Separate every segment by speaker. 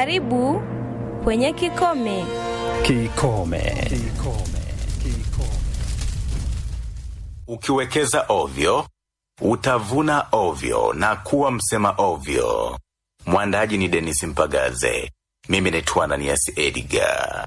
Speaker 1: Karibu kwenye Kikome.
Speaker 2: Kikome.
Speaker 3: Ukiwekeza ovyo utavuna ovyo na kuwa msema ovyo. Mwandaji ni Denis Mpagaze, mimi naitwa Ananias Edgar.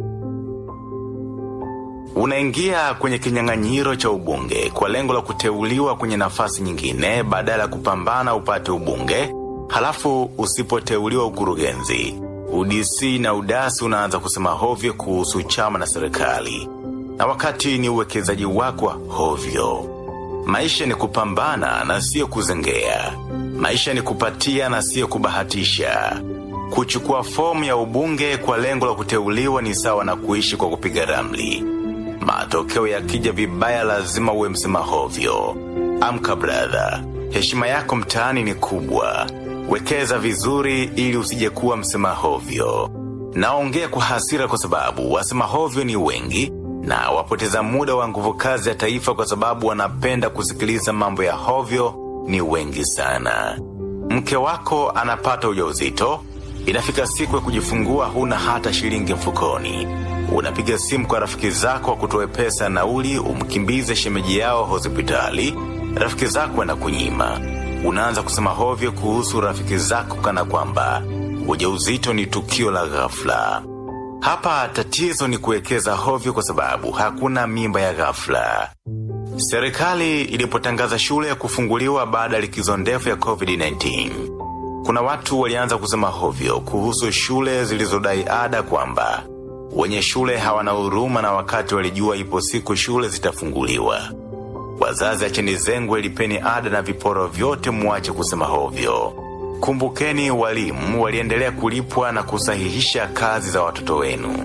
Speaker 3: Unaingia kwenye kinyang'anyiro cha ubunge kwa lengo la kuteuliwa kwenye nafasi nyingine badala ya kupambana upate ubunge, halafu usipoteuliwa ukurugenzi, UDC na udasi unaanza kusema hovyo kuhusu chama na serikali, na wakati ni uwekezaji wako wa hovyo. Maisha ni kupambana na sio kuzengea. Maisha ni kupatia na sio kubahatisha. Kuchukua fomu ya ubunge kwa lengo la kuteuliwa ni sawa na kuishi kwa kupiga ramli. Matokeo yakija vibaya lazima uwe msema hovyo. Amka brother, heshima yako mtaani ni kubwa. Wekeza vizuri ili usije kuwa msema hovyo. Naongea kwa hasira kwa sababu wasema hovyo ni wengi na wapoteza muda wa nguvu kazi ya taifa kwa sababu wanapenda kusikiliza mambo ya hovyo ni wengi sana. Mke wako anapata ujauzito, inafika siku ya kujifungua huna hata shilingi mfukoni. Unapiga simu kwa rafiki zako wa kutoe pesa nauli umkimbize shemeji yao hospitali, rafiki zako wanakunyima. Unaanza kusema hovyo kuhusu rafiki zako kana kwamba ujauzito ni tukio la ghafla. Hapa tatizo ni kuwekeza hovyo kwa sababu hakuna mimba ya ghafla. Serikali ilipotangaza shule ya kufunguliwa baada ya likizo ndefu ya COVID-19, kuna watu walianza kusema hovyo kuhusu shule zilizodai ada kwamba wenye shule hawana huruma na wakati walijua ipo siku shule zitafunguliwa. Wazazi acheni zengwe, lipeni ada na viporo vyote, muache kusema hovyo. Kumbukeni, walimu waliendelea kulipwa na kusahihisha kazi za watoto wenu.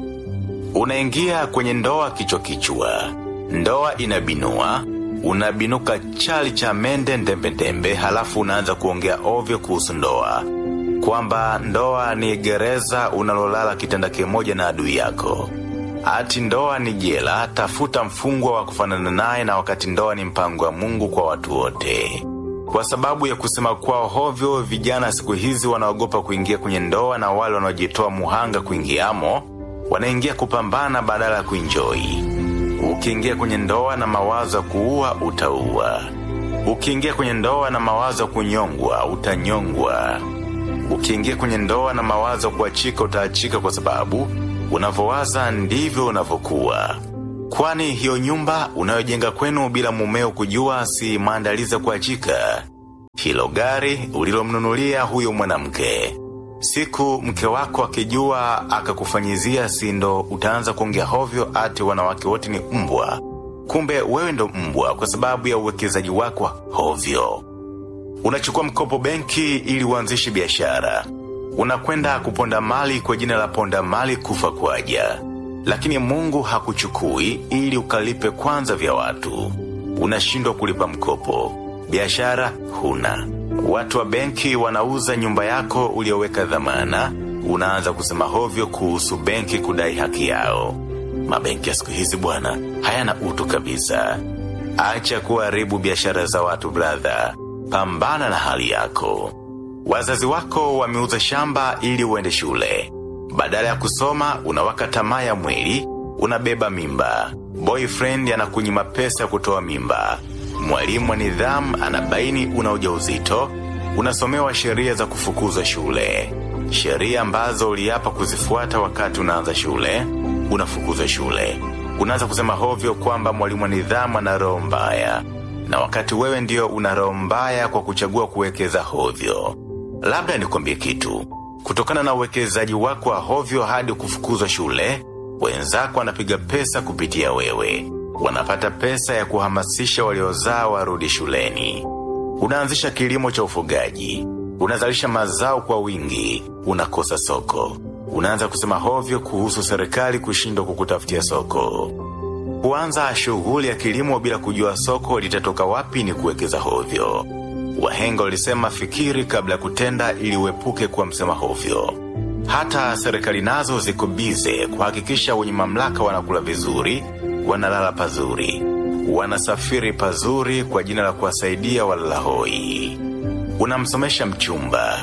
Speaker 3: Unaingia kwenye ndoa kichwa kichwa, ndoa inabinua, unabinuka chali cha mende ndembendembe, halafu unaanza kuongea ovyo kuhusu ndoa, kwamba ndoa ni gereza unalolala kitanda kimoja na adui yako. Ati ndoa ni jela, tafuta mfungwa wa kufanana naye, na wakati ndoa ni mpango wa Mungu kwa watu wote. Kwa sababu ya kusema kwao hovyo, vijana siku hizi wanaogopa kuingia kwenye ndoa, na wale wanaojitoa muhanga kuingiamo wanaingia kupambana badala ya kuinjoi. Ukiingia kwenye ndoa na mawazo ya kuua, utaua. Ukiingia kwenye ndoa na mawazo ya kunyongwa, utanyongwa. Ukiingia kwenye ndoa na mawazo ya kuachika, utaachika, kwa sababu unavyowaza ndivyo unavyokuwa. Kwani hiyo nyumba unayojenga kwenu bila mumeo kujua si maandalizi ya kuachika? Hilo gari ulilomnunulia huyo mwanamke, siku mke wako akijua akakufanyizia, si ndo utaanza kuongea hovyo ati wanawake wote ni mbwa? Kumbe wewe ndo mbwa kwa sababu ya uwekezaji wako wa hovyo. Unachukua mkopo benki ili uanzishe biashara, unakwenda kuponda mali kwa jina la ponda mali kufa kwaja lakini Mungu hakuchukui ili ukalipe kwanza vya watu. Unashindwa kulipa mkopo, biashara huna, watu wa benki wanauza nyumba yako ulioweka dhamana. Unaanza kusema hovyo kuhusu benki kudai haki yao. Mabenki ya siku hizi bwana, hayana utu kabisa. Acha kuharibu biashara za watu brother, pambana na hali yako. Wazazi wako wameuza shamba ili uende shule badala ya kusoma unawaka tamaa ya mwili, unabeba mimba. Boyfriend anakunyima pesa ya kutoa mimba. Mwalimu wa nidhamu anabaini una ujauzito. Unasomewa sheria za kufukuza shule, sheria ambazo uliapa kuzifuata wakati unaanza shule. Unafukuzwa shule, unaanza kusema hovyo kwamba mwalimu wa nidhamu ana roho mbaya, na wakati wewe ndio una roho mbaya kwa kuchagua kuwekeza hovyo. Labda nikwambie kitu kutokana na uwekezaji wako wa hovyo hadi kufukuzwa shule, wenzako wanapiga pesa kupitia wewe. Wanapata pesa ya kuhamasisha waliozaa warudi shuleni. Unaanzisha kilimo cha ufugaji, unazalisha mazao kwa wingi, unakosa soko. Unaanza kusema hovyo kuhusu serikali kushindwa kukutafutia soko. Kuanza shughuli ya kilimo bila kujua soko litatoka wapi ni kuwekeza hovyo. Wahenga walisema fikiri kabla ya kutenda ili uepuke kuwa msema hovyo. Hata serikali nazo ziko bize kuhakikisha wenye mamlaka wanakula vizuri, wanalala pazuri, wanasafiri pazuri kwa jina la kuwasaidia walala hoi. Unamsomesha mchumba,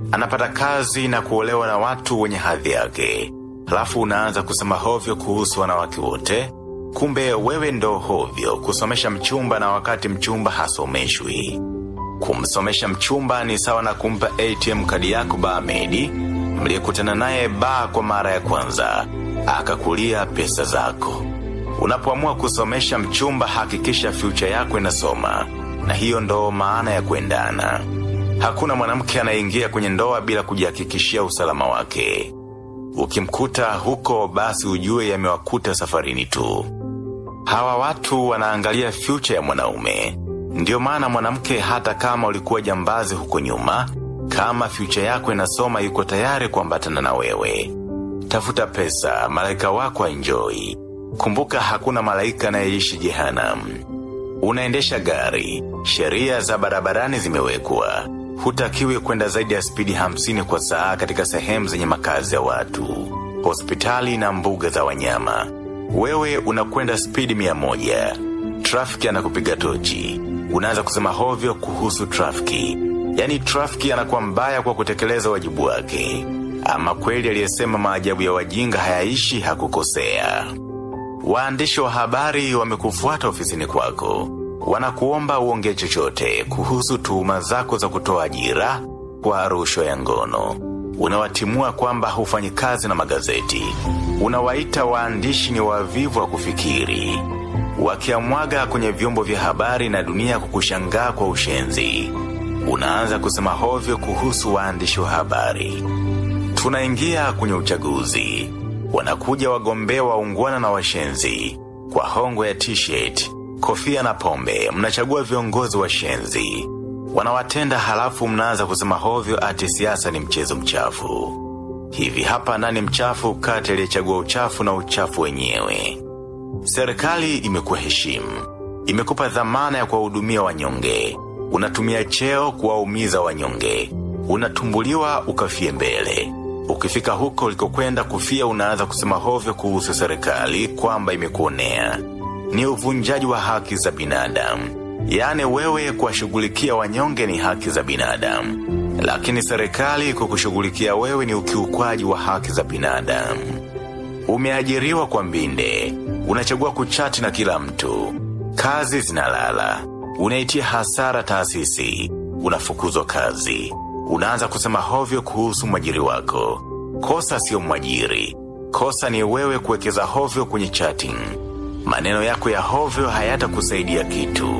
Speaker 3: anapata kazi na kuolewa na watu wenye hadhi yake. Halafu unaanza kusema hovyo kuhusu wanawake wote. Kumbe wewe ndo hovyo kusomesha mchumba na wakati mchumba hasomeshwi. Kumsomesha mchumba ni sawa na kumpa ATM kadi yako Baamedi mliyekutana naye baa kwa mara ya kwanza, akakulia pesa zako. Unapoamua kusomesha mchumba, hakikisha future yako inasoma, na hiyo ndo maana ya kuendana. Hakuna mwanamke anayeingia kwenye ndoa bila kujihakikishia usalama wake. Ukimkuta huko, basi ujue yamewakuta safarini tu. Hawa watu wanaangalia future ya mwanaume. Ndiyo maana mwanamke, hata kama ulikuwa jambazi huko nyuma, kama future yako inasoma, yuko tayari kuambatana na wewe. Tafuta pesa, malaika wako enjoy. Kumbuka hakuna malaika anayeishi jehanamu. Unaendesha gari, sheria za barabarani zimewekwa. Hutakiwi kwenda zaidi ya spidi hamsini kwa saa katika sehemu zenye makazi ya watu, hospitali na mbuga za wanyama. Wewe unakwenda spidi mia moja. Trafiki anakupiga tochi. Unaanza kusema hovyo kuhusu trafiki. Yaani trafiki anakuwa mbaya kwa kutekeleza wajibu wake. Ama kweli aliyesema maajabu ya wajinga hayaishi hakukosea. Waandishi wa habari wamekufuata ofisini kwako. Wanakuomba uongee chochote kuhusu tuhuma zako za kutoa ajira kwa rushwa ya ngono. Unawatimua kwamba hufanyi kazi na magazeti. Unawaita waandishi ni wavivu wa kufikiri. Wakiamwaga kwenye vyombo vya habari na dunia kukushangaa kwa ushenzi. Unaanza kusema hovyo kuhusu waandishi wa habari. Tunaingia kwenye uchaguzi. Wanakuja wagombea waungwana na washenzi. Kwa hongo ya t-shirt, kofia na pombe, mnachagua viongozi washenzi. Wanawatenda halafu mnaanza kusema hovyo ati siasa ni mchezo mchafu. Hivi hapa nani mchafu kati aliyechagua uchafu na uchafu wenyewe? Serikali imekuheshimu. Imekupa dhamana ya kuwahudumia wanyonge. Unatumia cheo kuwaumiza wanyonge. Unatumbuliwa ukafie mbele. Ukifika huko ulikokwenda kufia unaanza kusema hovyo kuhusu serikali kwamba imekuonea. Ni uvunjaji wa haki za binadamu. Yaani wewe kuwashughulikia wanyonge ni haki za binadamu. Lakini serikali kukushughulikia wewe ni ukiukwaji wa haki za binadamu. Umeajiriwa kwa mbinde. Unachagua kuchati na kila mtu. Kazi zinalala. Unaitia hasara taasisi. Unafukuzwa kazi. Unaanza kusema hovyo kuhusu mwajiri wako. Kosa sio mwajiri. Kosa ni wewe kuwekeza hovyo kwenye chatting. Maneno yako ya hovyo hayatakusaidia kitu.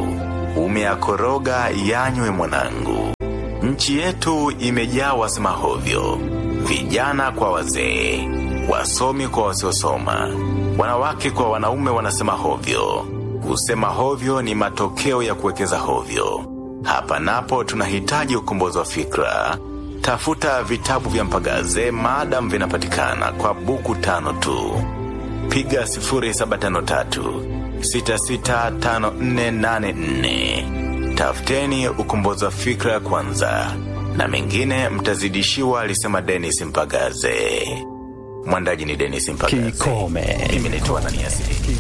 Speaker 3: Umeakoroga yanywe mwanangu. Nchi yetu imejaa wasema hovyo. Vijana kwa wazee. Wasomi kwa wasiosoma. Wanawake kwa wanaume wanasema hovyo. Kusema hovyo ni matokeo ya kuwekeza hovyo. Hapa napo tunahitaji ukombozi wa fikra. Tafuta vitabu vya Mpagaze maadam vinapatikana kwa buku tano tu. Piga 0753 665484. Tafuteni ukombozi wa fikra kwanza, na mengine mtazidishiwa, alisema Dennis Mpagaze. Mwandaji ni Dennis Mpagaze.
Speaker 2: Kikome.
Speaker 3: Mimi naitwa Anania Sidi.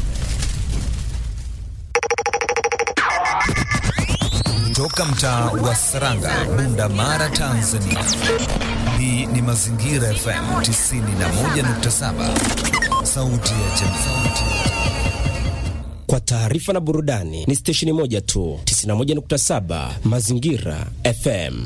Speaker 4: Toka mtaa wa Saranga, Bunda Mara, Tanzania. Hii ni Mazingira FM 91.7, sauti ya jamii.
Speaker 5: Kwa taarifa na burudani ni stesheni moja tu, 91.7 Mazingira FM.